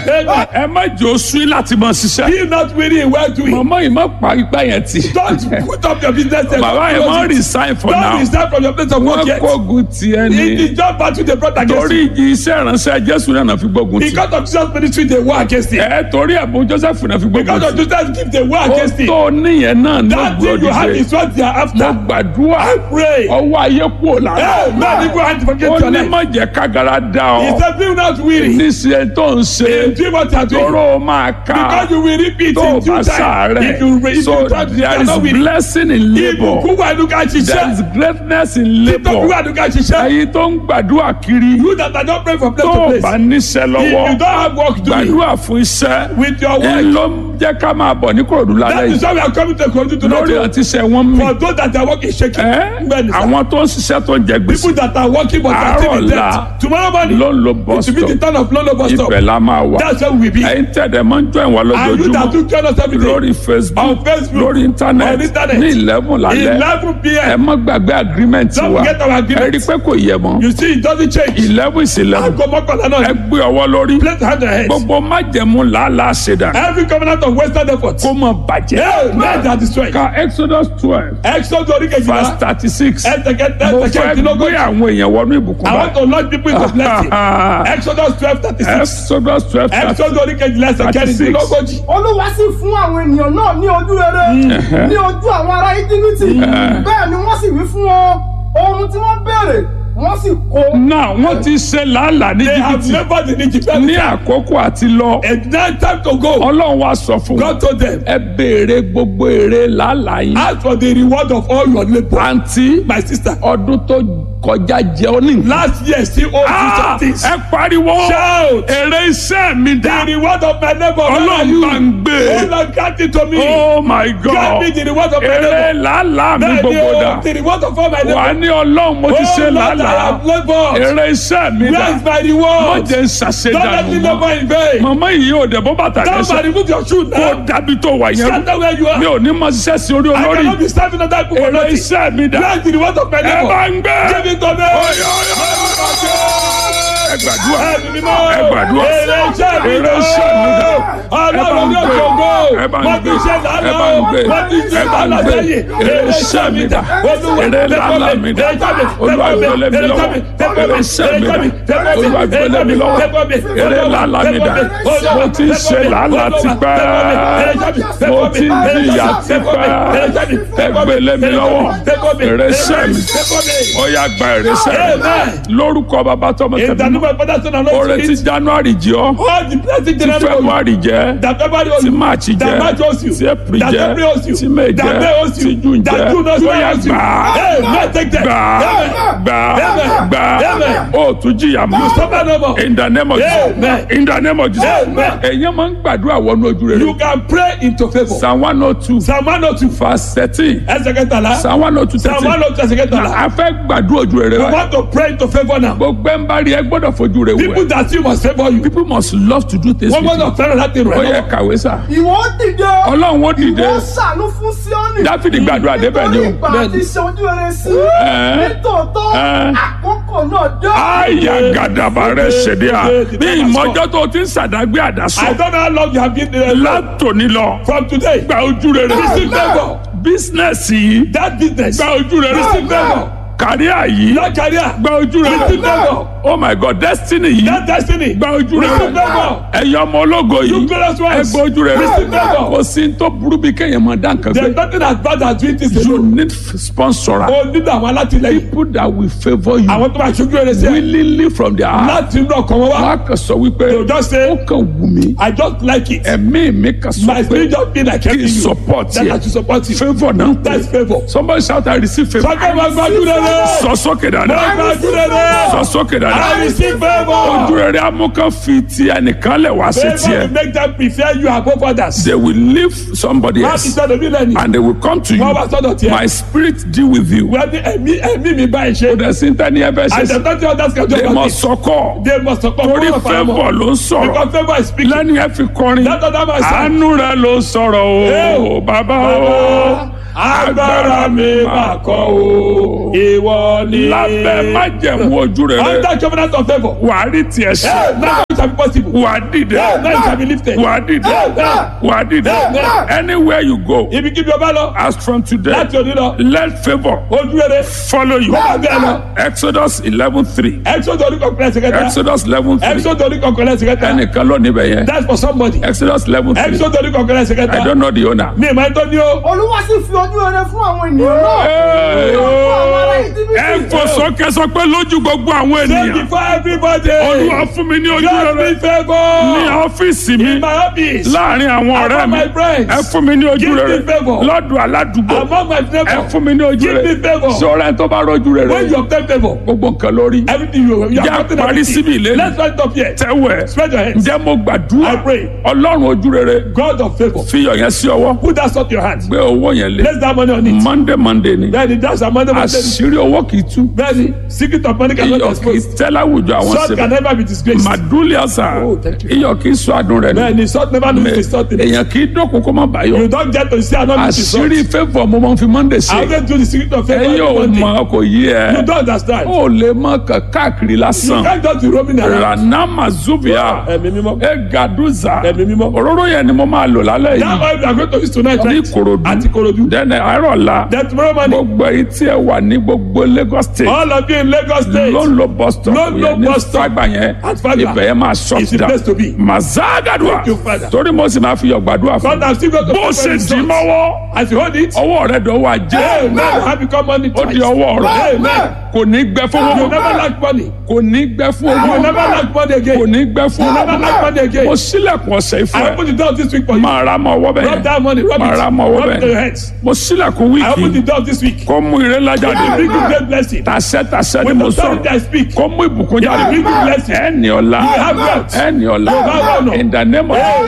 Amen. ẹ má jẹ́ oṣù yín láti mọ ṣiṣẹ́ Be not weary in well doing. mọ̀mọ́ yìí má pa ipá yẹn tì Don't put up your business there. bàbá yẹn má resign for Don't now resign from your place of work wọ́n yet. kógun tiẹ̀ It ni is just battle they brought against torí you. ìjì iṣẹ́ ìránṣẹ́ jésù náà fi gbógun tì Because of Jesus' ministry, they war against it. ẹ torí ẹ̀bùn joseph náà fi gbógun Because of tì Jesus' gift, they war ó against it. tó níyẹn náà ní That thing you have ògbódìde is what they are mo after. gbàdúrà I pray. ọwọ́ ayé kúrò lára Hey, man, people have to forget ó your ní life. má jẹ́ kágara dá He ọ said, be not weary. níṣẹ́ tó ń ṣe Do what you are doing. tóró máa ká Because you will repeat tó o in due bá time. If you sàárẹ̀ if so you try to there you are is not weary. blessing in labour Ìbùkún wà ní ká there is ṣiṣẹ́. greatness in Títọ́ labour wà ní ká ṣiṣẹ́. ẹ̀yin tó ń gbàdúrà kiri You that are not praying from place tó to o place. bá níṣẹ́ If lọ́wọ́ you don't have work doing gbàdúrà fún iṣẹ́ with your ẹ work, ló ń jẹ́ ká máa bọ̀ ní kòròdú lálẹ́ that is yìí why we are coming to Kogi tonight. lórí o. àti iṣẹ́ wọn mí For those that are working shaking. ẹ́ Bẹ́ẹ̀ni sá. àwọn tó ń ṣiṣẹ́ tó ń jẹ gbèsè People that are working but are still in Àárọ̀ debt. ọ̀la Tomorrow morning, ló ń lo it bus will be the stop turn of Lolo bus stop. ibẹ̀ la máa wà That's where we will be. ẹ̀yin tẹ̀dẹ̀ máa ń jọ ìwà And you that lójoojúmọ́ do join us every day. lórí facebook On Facebook, lórí on internet internet, ní eleven lálẹ́ 11 ẹ p.m. má gbàgbé agreement Don't wa forget our ẹ agreement. rí i pé kò yẹ mọ́ You see, it doesn't change. eleven is eleven Aago mọ́kànlá náà ẹ ni. gbé ọwọ́ lórí Place hand on head. gbogbo májẹ̀mú làálàá ṣẹ̀dá Every covenant of Western effort. kó mọ bàjẹ́ Hey, men that destroy. ka exodus twelve Exodus orí verse kejìlá. thirty six Ẹsẹ̀ kẹta mo ẹsẹ̀ fẹ́ gbé kẹrìndínlógójì. àwọn èèyàn wọnú ìbùkún I want to launch people into blessing. báyìí Exodus twelve thirty six. exodus twelve thirty Exodus orí kejìlá ẹsẹ̀ 36. kẹrìndínlógójì. olúwa sì fún àwọn ènìyàn náà ní ojú rere ní ojú àwọn ará íjíbítì bẹ́ẹ̀ ni wọ́n sì wí fún wọn ohun tí wọ́n béèrè wọ́n sì kó. náà wọ́n ti ṣe làálàá ní They have jìbìtì labored in Egypt. ní àkókò àti lọ And now time to go. ọlọ́run wa sọ fún wọn God told them, ẹ béèrè gbogbo èrè làálàá yín ask for the reward of all your labour. àǹtí My sister, ọdún tó kọjá jẹ ọ ní nǹkan. last year still owes you Ah, some things. ẹ pariwo Shout. èrè iṣẹ́ mi The dá reward of my labour. where are ọlọ́run you? bá ń gbé Oh Lord, grant it to me. oh my Grant god me the reward of my èrè labour. làálàá mi Bẹ́ẹ̀ni gbogbo o, dà the reward of all my wà á labour. ní ọlọ́run mo ti Oh ṣe Lord, I làálàá have laboured. èrè iṣẹ́ mi Where dà is my mo reward? jẹ́ ń Don't let me ṣàṣedànù labour mọ́ in vain. màmá yìí ò dẹ̀ bó bàtà Somebody lẹ́sẹ̀ remove your shoe kó now. dábì tó wà yẹn rú Scatter where you are. mi ò ní mọ ṣiṣẹ́ sí orí I olórí cannot be serving other people for èrè nothing. iṣẹ́ mi dà Where is the reward of my ẹ bá labour? ń gbé Give it to me. ẹ gbàdúrà Ẹ̀mí mímọ́. ẹ gbàdúrà Èrè iṣẹ́ mi èrè iṣẹ́ mi dà Ọlọ́run ní òkè ògo. ẹ bá ń Wọ́n ti gbé ṣe ẹ lánàá. bá ń gbé Wọ́n ti ṣe ẹ bá ń lánàá gbé sẹ́yìn. èrè iṣẹ́ mi dà Olúwa, èrè làálàá mi dà olúwa gbélé mi lọ́wọ́ èrè iṣẹ́ mi dà olúwa gbélé mi lọ́wọ́ èrè làálàá mi dà mo ti ń ṣe làálàá tipẹ́ mo ti ń jìyà tipẹ́ ẹ gbélé mi lọ́wọ́ èrè iṣẹ́ mi ó yá gba èrè iṣẹ́ mi Amen. lórúkọ bàbá tọmọ In the tẹ̀mí name of Father, Son, and ó Holy retí Spirit. january jẹ́ ọ́ All the blessings tí in heaven. february jẹ́ That February owes tí you. march That jẹ́ March owes you. tí april That jẹ́ April owes you. tí may That jẹ́ May owes you. tí june That jẹ́ June owes ó yá you. gbà Hey, man, take that. gbà Amen. gbà Amen. gbà Amen. ó tún jìyà mọ́ Suffer no more. in the name of Jesus Amen. in the name of Jesus Amen. èyàn máa ń gbàdúrà wọnú ojú rere You can pray into favour. psalm one oh two Psalm one oh two. verse thirteen Ẹsẹ̀ kẹtàlá. psalm one oh two Psalm thirteen one oh two ẹsẹ̀ kẹtàlá. a fẹ́ gbàdúrà ojú rere You wa want to pray into favour now. gbogbo ẹ̀ ń bá rí ẹ gbọ́dọ̀ fojú rẹ wò People ẹ́ that see must favour you. people must love to do things Wọ́n with you gbọ́dọ̀ fẹ́ràn láti ó rẹ̀ yẹ lọ́wọ́. kàwé sà ìwọ ó dìde ọlọ́run ó dìde ìwọ ó ṣàánú fún síọ́nì dáfídì gbàdúrà débẹ̀ ni nítorí o. ìgbà àti ṣe ojú rere sí Ẹ́. nítòótọ́ Ẹ́. àkókò náà dé. àyà gàdàbà rẹ ṣèdí à bí ìmọ̀jọ́ tó ti ń sàdágbé I àdásọ don't know how long you have been there. látòní lọ From today. gba ojú rere Receive favour. bísínẹ́sì yìí That business. gba ojú rere Receive favour. kàríà yìí That career. gba ojú rere Receive favour. oh my god destiny yìí That destiny. gba ojú rere Receive favour. ẹ̀yin ọmọ ológo You yìí glorious ẹ ones. gba ojú rere Receive favour. kò sí tó burú bí kéèyàn máa dá nǹkan There is gbé nothing as bad as doing this you alone. need sponsor O nílò àwọn alátìlẹyìn. people that will favour you Àwọn tó máa ṣojú rere sí ẹ. willingly from their heart Láti inú ọkàn wọn wá. wọn á kàn sọ wípé They will just say, ó kàn wù mí I just like it. ẹ̀mí mi kàn sọ My pé spirit just feel like kí helping n you. support That I yẹ should support you. favour náà ń That's pè favour. somebody shout I receive favour Sọ́kẹ́ máa gbájú rere. sọ sókè Máa dáadáa gbájú rere. sọ sókè I dáadáa receive favour. ojú rere amúkan fi ti ẹnìkan lẹ̀ wá sí Favour will tiẹ̀ make them prefer you above others. they will leave somebody Má ti else sọ́dọ̀ mí lẹ́nu. and they will come to Wọ́n wá you sọ́dọ̀ tiẹ̀. my spirit deal with you Wọ́n ní ẹ̀mí ẹ̀mí mi báyìí ṣe. kò dẹ̀ sí tẹ́ni ẹ bẹ́ẹ̀ ṣe And sí the thirty others can they just must sọkọ They must support torí one of our favour ló ń sọ̀rọ̀ Because favour is speaking. lẹ́ni ẹ fi kọrin That other man said. àánú rẹ ló sọ̀rọ̀ o Hey. bàbá o agbára mi máa kọ́ o ìwọ ni. lábẹ́ májẹ̀mú ojú rere under covenant of favour. wàá rí tiẹ̀ ṣe Hey, now shall be possible. wà á dìde Amen shall be lifted. wà á dìde Amen. wà á dìde Amen. anywhere you go Ibi kíbi ọba lọ. as from today Láti òní lọ. let favour Ojú rere. follow you Bẹ́ẹ̀ bẹ́ẹ̀ lọ. exodus eleven three Exodus orí kọ̀ọ̀kan ẹsẹ̀ kẹta. exodus eleven three Exodus orí kọ̀ọ̀kan ẹsẹ̀ kẹta. ẹnìkan ló níbẹ̀ yẹn That's for somebody. exodus eleven three Exodus orí kọ̀ọ̀kan ẹsẹ̀ i kẹta. don't know the owner. Mi ìmọ̀ ẹ̀tọ́ ni ó. olúwa sì fi ojú rere fún àwọn ènìyàn náà Hey. ní ojú àwọn ará íjíbítì ẹ fò sókè sọ pé lójú gbogbo àwọn Say ènìyàn before everybody. olúwa fún mi ní ojú Just rere be ní favour. ọ́fíìsì mi In my office. láàrin àwọn ọ̀rẹ́ Among mi my friends. ẹ fún mi ní ojú Give me rere favour. lọ́dọ̀ aládùúgbò Among my ẹ neighbors. fún mi ní ojú Give rere me favour. sọ̀rọ̀ ẹ tó bá rọ́jú rere When you obtain favour. gbogbo nǹkan lórí Everything you you Jẹ́ have gotten parí síbi everything. ìlérí. Let's stand up here. tẹ́wẹ̀ Spread your hands. ǹjẹ́ mo gbàdúrà I pray. ọlọ́run ojú rere God of favour. fi iyọ̀ yẹn sí ọwọ́ Put that salt in your hand. gbé owó yẹn lé Place that money on it. monday monday ni Bẹ́ẹ̀ni that's our money money. àṣírí owó kì í tú Bẹ́ẹ̀ni secret of money cannot be iyọ̀ kì í exposed. tẹ́ láwùjọ àwọn Salt síbẹ̀ can never be disgraced. màdúlì àṣà Oh, thank you. iyọ̀ kì í sọ àdùn rẹ̀ nù Bẹ́ẹ̀ni salt never lose its salt in it. èèyàn kì í dọ́kun kó má bàyọ̀ You don't get to see another lose its salt. àṣírí favour mo máa ń fi monday I ṣe always do the secret of ẹ favour yóò every mọ Monday. kò yí ẹ You don't understand. ó lè mọ kàn káàkiri You lásán can't just be roaming around. ranama zubia Ẹ̀mí mímọ́. ẹ gàdúzà Ẹ̀mí mímọ́. òróró yẹn ni mo máa lò lálẹ́ That yìí oil we are going to use tonight ní right? Ìkòròdú Àti Ìkòròdú. dẹ́nẹ̀ àárọ̀ la Then tomorrow morning. gbogbo èyí tí ẹ wà ní gbogbo Lagos state All of you in Lagos State. ló ń lo bus stop Ló ń lo yẹn ní bus stop. Fágbà yẹn At Fagba. ibẹ̀ yẹn máa shut It's the down place to be. mazagadua Thank you, Father. torí mo sì máa fi yọ̀ gbàdúrà fún God has still got to bó ṣe dì í mọ́wọ́ As you hold it. ọwọ́ rẹ̀ dọ̀wọ́ ajé Amen. Have become money ó di twice. ọwọ́ rẹ̀ Amen. kò ní gbẹ fún You owó never lack money. kò ní gbẹ fún You owó never lack money kò again. ní gbẹ fún You never owó lack money again. mo sílẹ̀kùn ọ̀sẹ̀ ìfún I ẹ open the door this week for you. máa ra mọ́ ọwọ́ Rub bẹ́ẹ̀ that money. Rub máa ra it. mọ́ ọwọ́ Rub it to your bẹ́ẹ̀ heads. mo sílẹ̀kùn I open the wíìkì door this week. kó mú ire ńlá jáde Bring you great blessing. tàṣẹ tàṣẹ ni With mo authority I sọ̀rọ̀ speak. kó mú ìbùkún jáde Bring you blessing. ẹ ní ọlá You have wealth. ẹ ní ọlá You have honor. in the name of